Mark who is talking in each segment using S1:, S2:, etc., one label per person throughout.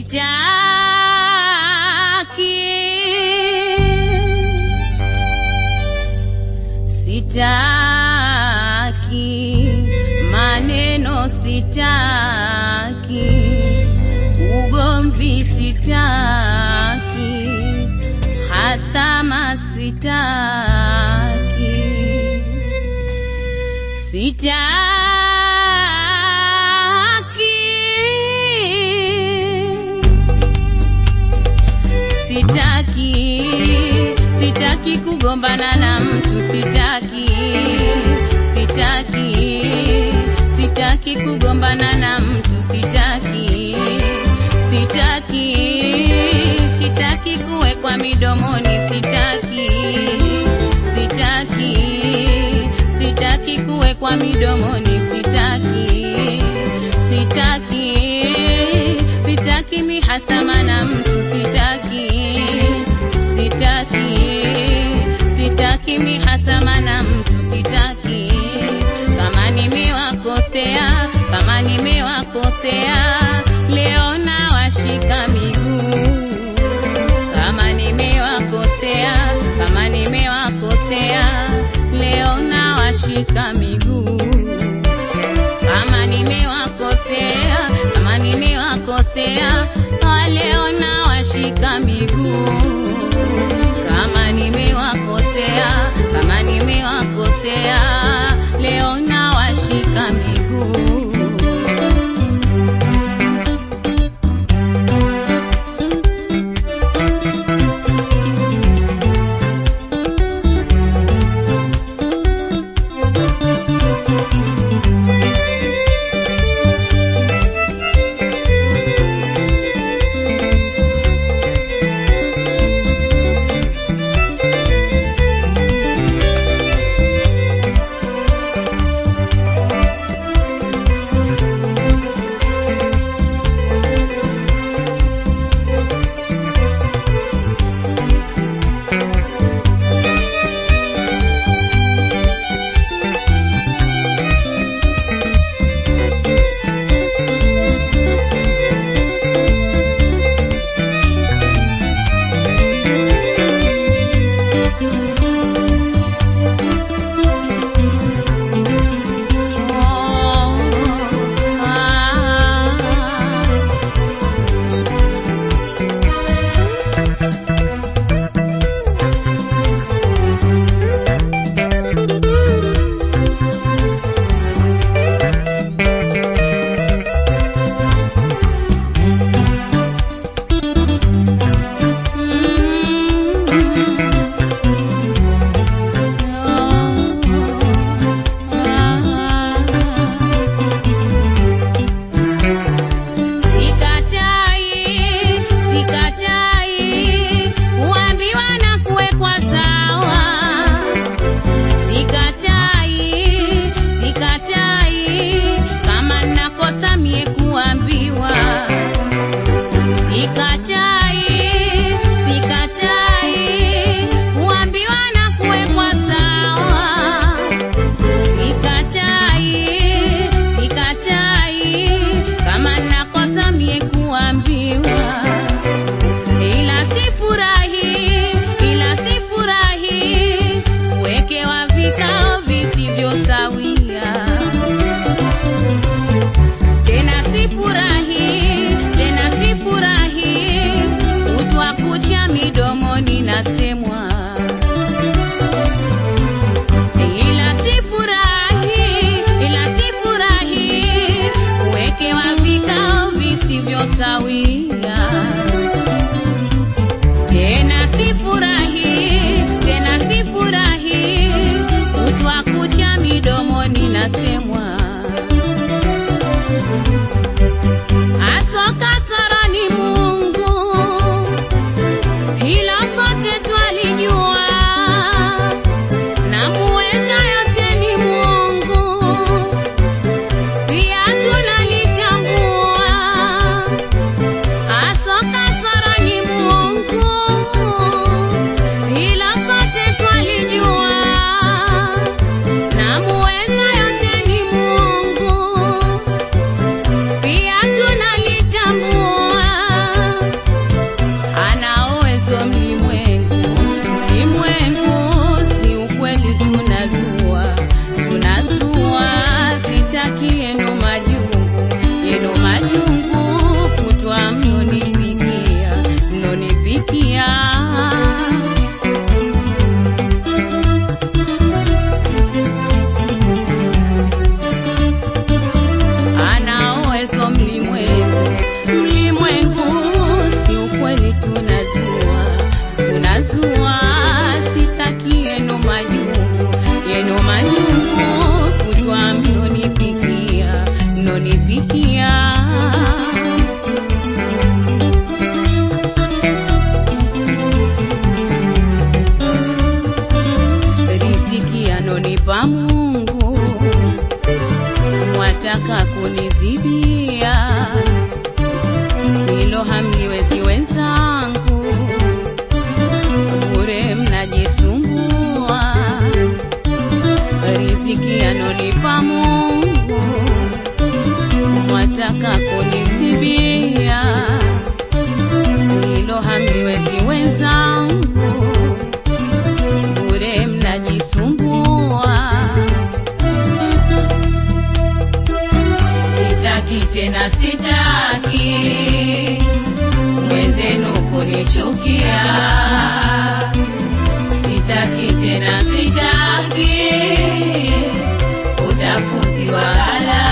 S1: sitaki maneno sitaki ugomvi sitaki hasama sitaki sitaki sitaki sitaki kugombana na mtu sitaki sitaki sitaki kugombana na mtu sitaki sitaki sitaki kuwekwa midomoni sitaki sitaki sitaki kuwekwa midomoni sitaki sitaki sitaki mihasama na mtu sitaki sitaki sitaki mihasama na mtu sitaki kama nimewakosea kama nimewakosea leo na washika miguu kama nimewakosea kama nimewakosea leo na washika miguu kama nimewakosea kama nimewakosea leo na washika miguu kama nimewakosea kama nimewakosea leo na washika miguu Sikatai, sikatai, kuambiwa na kuwekwa sawa. Sikatai, sikatai, kama nakosa mie kuambiwa. Sikatai, sikatai, kuambiwa na kuwekwa sawa. Sikatai, sikatai, kama nakosa mie kuambiwa, ila sifurahi, ila sifurahi kuwekewa vikao visivyo sawia. Tena sifurahi, tena sifurahi kutwa kucha midomoni nasemwa ila sifurahi, ila sifurahi kuwekewa vikao visivyo sawia. Tena sifurahi, tena sifurahi kutwa kucha midomoni nasemwa asoka soro ni Mungu, hilo sote twali mwataka kunisibia, hilo hamliwezi wenzangu, bure mnajisumbua. Sitaki tena, sitaki mwenzenu kunichukia, sitaki tena, sitaki utafutiwa ghala,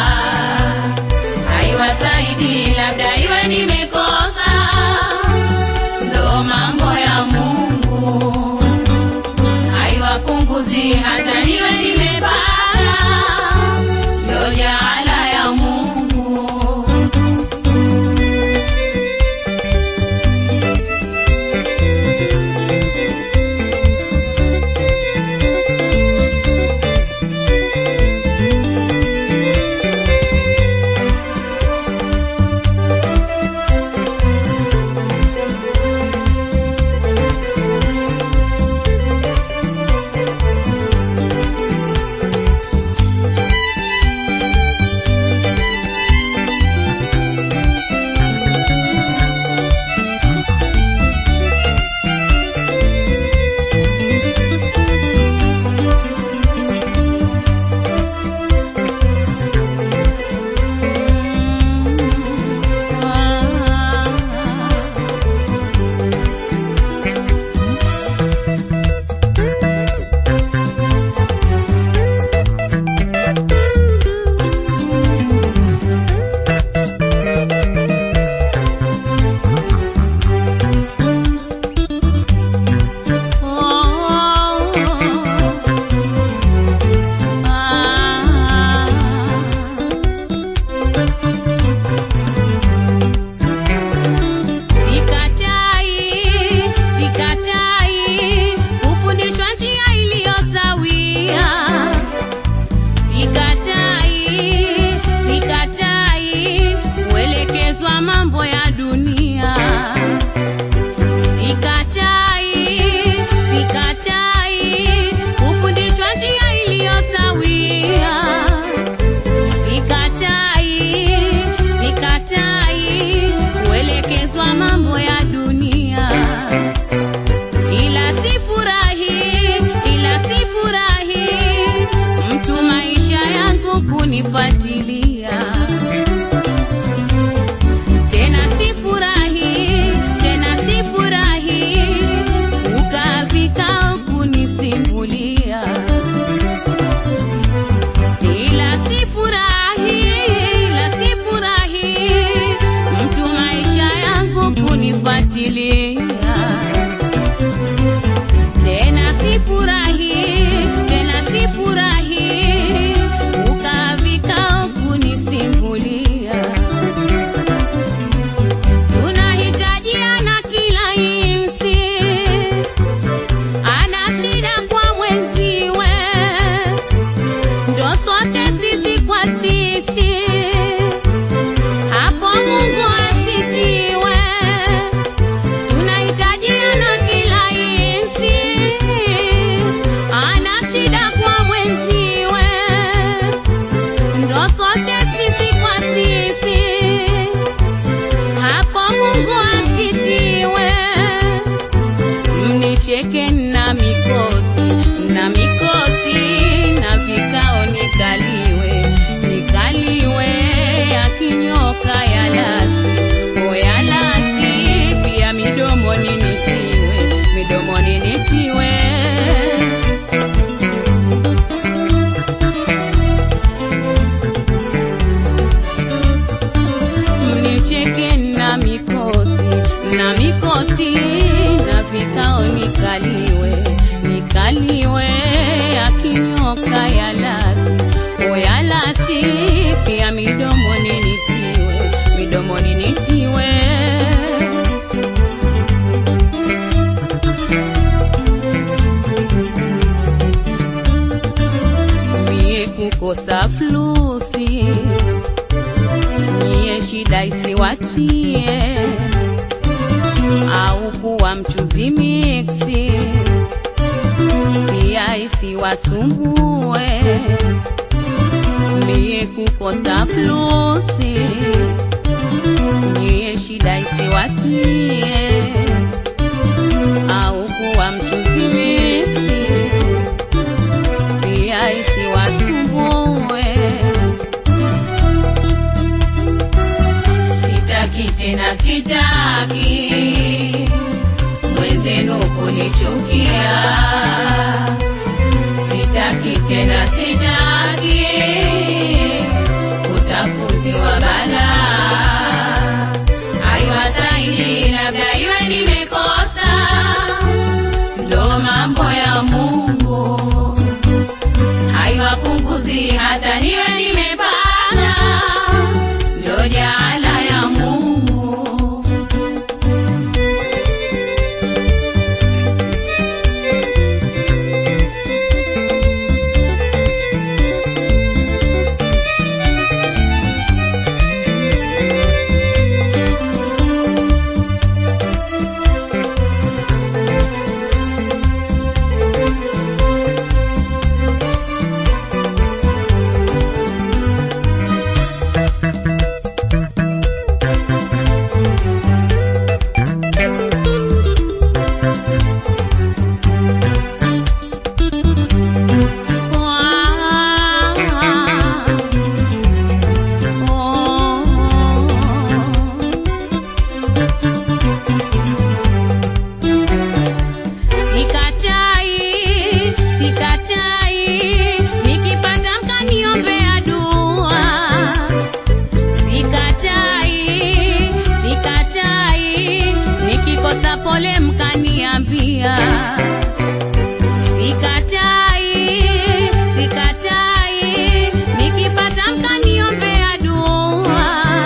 S1: haiwasaidi, labda iwe nimekosa, ndo mambo ya Mungu, haiwapunguzi hata niwe nimepata, ndo jaala ya Mungu. Sikatai, sikatai kufundishwa njia iliyo sawia. Sikatai, sikatai kuelekezwa mambo ya dunia. Sikatai, sikatai kufundishwa njia iliyo sawia. Sikatai, sikatai kuelekezwa mambo ya dunia, ila sifurahi, ila sifurahi mtu maisha yangu kunifuatilia tena, sifurahi tena, sifurahi ukaa vikao kunisimulia ila sifurahi, ila sifurahi mtu maisha yangu kunifuatilia tena, sifurahi tena, sifurahi ukaa vikao kunisimulia. Tunahitajiana kila insi, ana shida kwa mwenziwe ndo sote sisi kwa sisi, hapo Mungu asitiwe. Tunahitajiana kila insi, ana shida kwa mwenziwe, ndo sote sisi kwa sisi, hapo Mungu asitiwe mnicheke na mikosi na mikosi na vikao nikaliwe nikaliwe yakinyoka ya lasi o ya lasi pia midomoni nitiwe midomoni nitiwe mnicheke na mikosi na mikosi na vikao nikaliwe nikaliwe yakinyoka ya lasi o ya lasi pia midomoni nitiwe midomoni nitiwe mie kukosa flusi nyie shida isiwatie au kuwa mchuzi miksi pia isiwasumbue mie kukosa flusi, nyie shida isiwatie, au kuwa mchuzi mixi, pia isiwasumbue. Sitaki tena, sitaki mwenzenu kunichukia sitaki tena, sitaki kutafutiwa bala. Haiwasaidi, labda iwe nimekosa, ndo mambo ya Mungu. Haiwapunguzi hata niwe nimepata, ndo jaala ya Mungu. Sikatai, sikatai, nikipata mkaniombea dua. Sikatai, sikatai, nikikosa pole mkaniambia. Sikatai, sikatai, nikipata mkaniombea dua.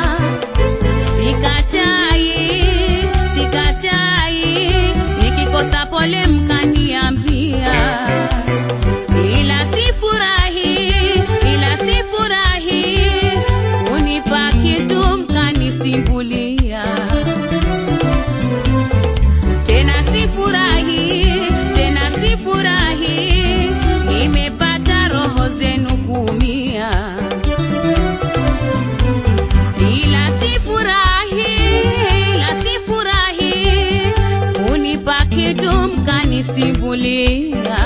S1: Sikatai, sikatai, nikikosa pole mkaniambia. Ila sifurahi, ila sifurahi, kunipa kitu mkanisimbulia. Tena sifurahi, tena sifurahi, nimepata roho zenu kuumia ila sifurahi, ila sifurahi, kunipa kitu mkanisimbulia.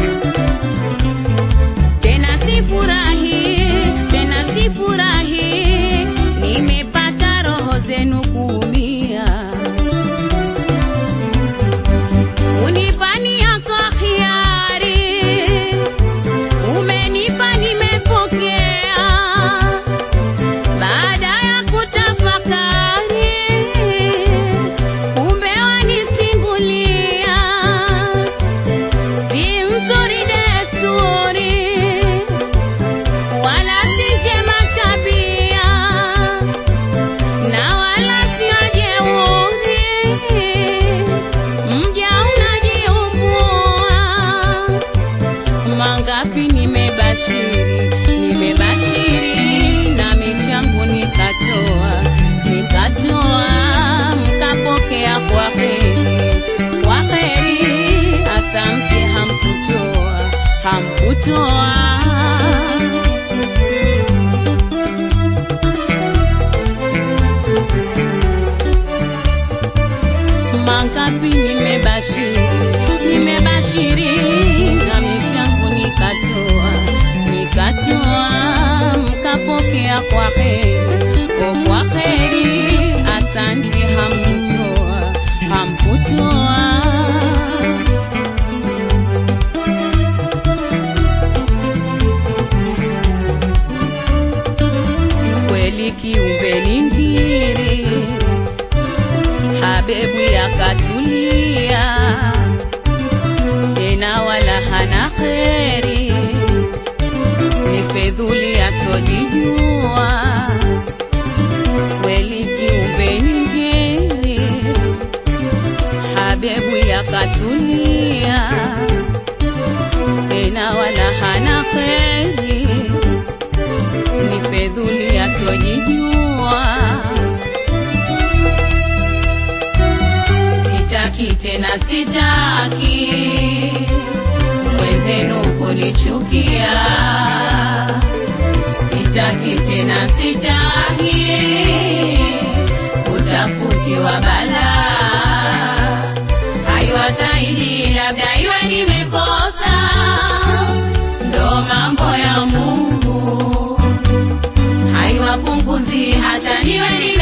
S1: Tena sifurahi, tena sifurahi, nimepata roho zenu kuumia. Unipani yako hiari, umenipa nimepokea baada ya kutafakari, kumbe wanisimbulia, si mzuri desturi, wala si njema tabia, na wala sio jeuri, mja unajiumbua mangapi nimebashiri, nimebashiri na michangu nikatoa, nikatoa mkapokea kwa heri, kwa heri, asante hamkutoa, hamkutoa. mangapi nimebashiri, nimebashiri na michangu nikatoa, nikatoa mkapokea kwa heri, o kwa heri, asante hamkutoa, hamkutoa. Kweli kiumbe ni ngiri Habebu yakatulia tena wala hana kheri, ni fedhuli asojijua, kweli kiumbe ni ngeri. Habebu yakatulia tena wala hana kheri, ni fedhuli asojijua sitaki tena, sitaki mwenzenu kunichukia, sitaki utafutiwa balaa, haiwasaidi labda iwe nimekosa, ndo mambo ya Mungu haiwapunguzi hata niwe nime